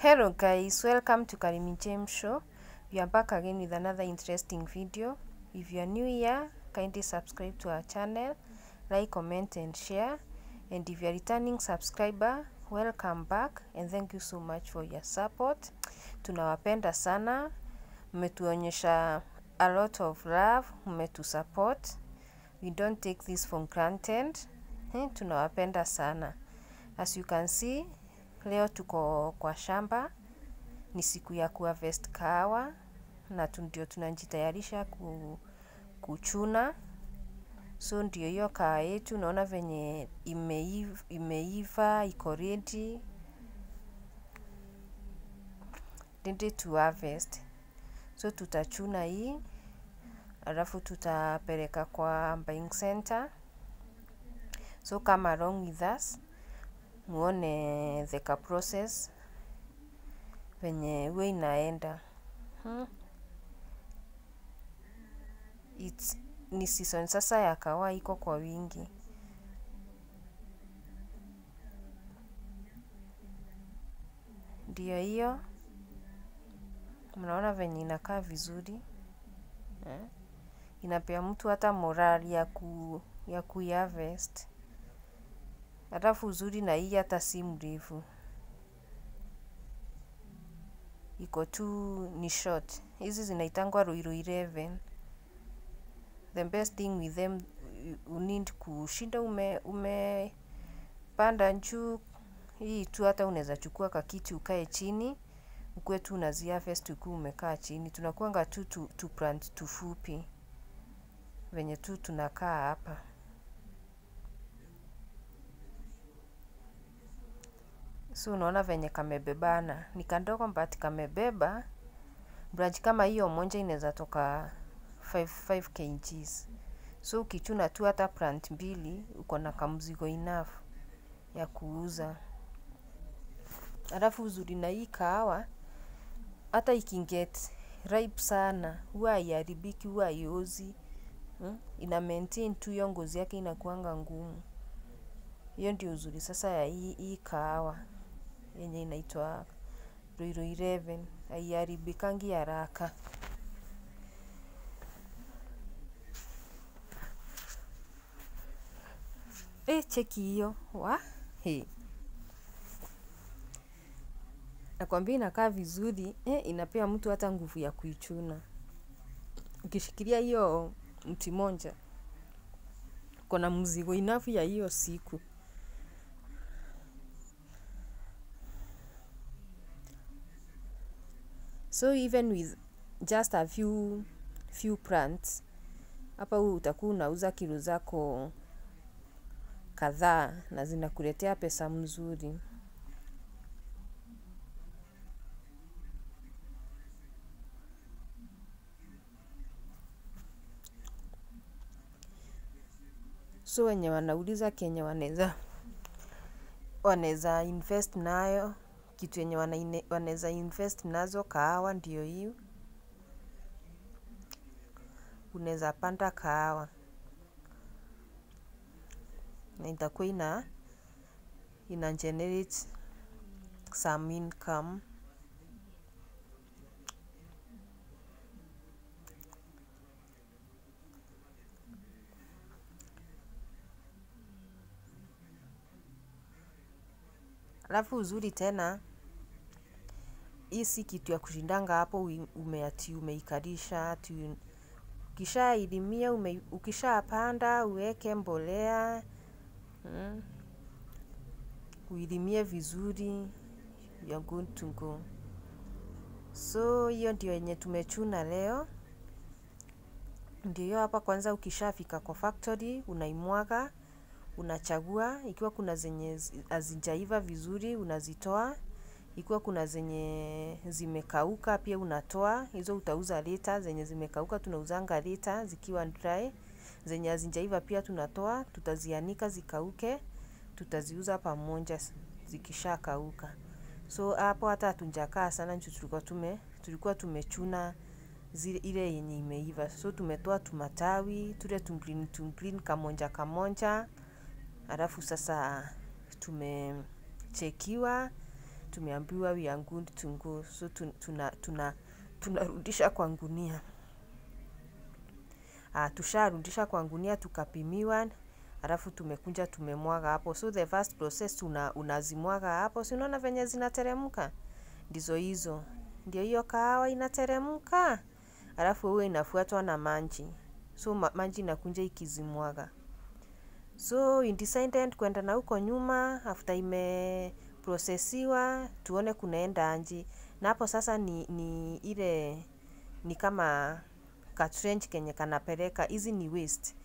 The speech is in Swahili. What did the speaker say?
Hello guys, welcome to Karimi James Show. We are back again with another interesting video. If you are new here, kindly subscribe to our channel, like, comment and share. And if you are returning subscriber, welcome back and thank you so much for your support. Tunawapenda sana, mmetuonyesha a lot of love, mmetusupport. We don't take this for granted. Eh, tunawapenda sana. As you can see, leo tuko kwa shamba, ni siku ya kuharvest kahawa na tu- ndio tunajitayarisha ku, kuchuna. So ndio hiyo kahawa yetu, naona venye imeiva, imeiva iko ready ready to harvest. So tutachuna hii alafu tutapeleka kwa buying center. So come along with us muone the ka process venye huwa inaenda hmm. It's, ni season sasa ya kahawa iko kwa wingi ndio hiyo mnaona venye inakaa vizuri eh? inapea mtu hata morali ya ku ya kuiharvest Halafu uzuri na hii hata si mrefu, iko tu ni short. Hizi zinaitangwa Ruiru 11. The best thing with them you need kushinda ume umepanda juu hii tu, hata unaweza chukua kakiti ukae chini ukuwe tu unaziharvest ukiwa umekaa chini. Tunakuanga tu tu, tu plant tufupi venye tu tunakaa hapa. So unaona venye kamebebana, ni kandogo but kamebeba branch kama hiyo moja inaweza toka 5, 5 kgs. So ukichuna tu hata plant mbili uko na kamzigo enough ya kuuza. Alafu uzuri na hii kahawa hata ikinget ripe sana huwa haiharibiki, huwa haiozi hmm? Ina maintain tu hiyo ngozi yake inakuanga ngumu. Hiyo ndio uzuri sasa ya hii, hii kahawa yenye inaitwa Ruiru 11 haiharibikangi haraka. E, cheki hiyo wa he. Nakwambia inakaa vizuri e, inapea mtu hata nguvu ya kuichuna. Ukishikilia hiyo mti moja, kuna mzigo enough ya hiyo siku. So even with just a few few plants hapa huu utakuwa unauza kilo zako kadhaa na zinakuletea pesa mzuri. So wenye wanauliza kenye wanaweza wanaweza invest nayo kitu yenye wanaine- wanaweza invest nazo kahawa ndio hiyo. Unaweza panda kahawa na itakuwa ina ina generate some income. Alafu uzuri tena hii si kitu ya kushindanga hapo ui- ume ati umeikalisha ati ukishailimia ume, ukishapanda uweke mbolea mm, uilimie vizuri you are good to go. So hiyo ndio yenye tumechuna leo. Ndio hiyo hapa. Kwanza ukishafika kwa factory unaimwaga, unachagua ikiwa kuna zenye zi- hazijaiva vizuri unazitoa ikiwa kuna zenye zimekauka pia unatoa hizo, utauza lita. Zenye zimekauka tunauzanga lita zikiwa dry, zenye hazijaiva pia tunatoa, tutazianika zikauke, tutaziuza pamoja s- zikishakauka. So hapo hata hatujakaa sana juu tulikuwa tume tulikuwa tumechuna zile ile yenye imeiva, so tumetoa tumatawi tule tungreen tungreen kamonja kamonja, alafu sasa tumechekiwa tumeambiwa we are good to go so tun- tuna tuna tunarudisha kwa ngunia ah, tusharudisha kwa ngunia tukapimiwa alafu tumekuja tumemwaga hapo so the first process una, unazimwaga hapo si unaona venye zinateremka ndizo hizo ndio hiyo kahawa inateremka alafu huwa inafuatwa na maji so ma, maji inakunja ikizimwaga so in decided kwenda na huko nyuma after imeprosesiwa tuone kunaenda aje na hapo sasa ni, ni ile ni kama katrench kenye kanapeleka hizi ni waste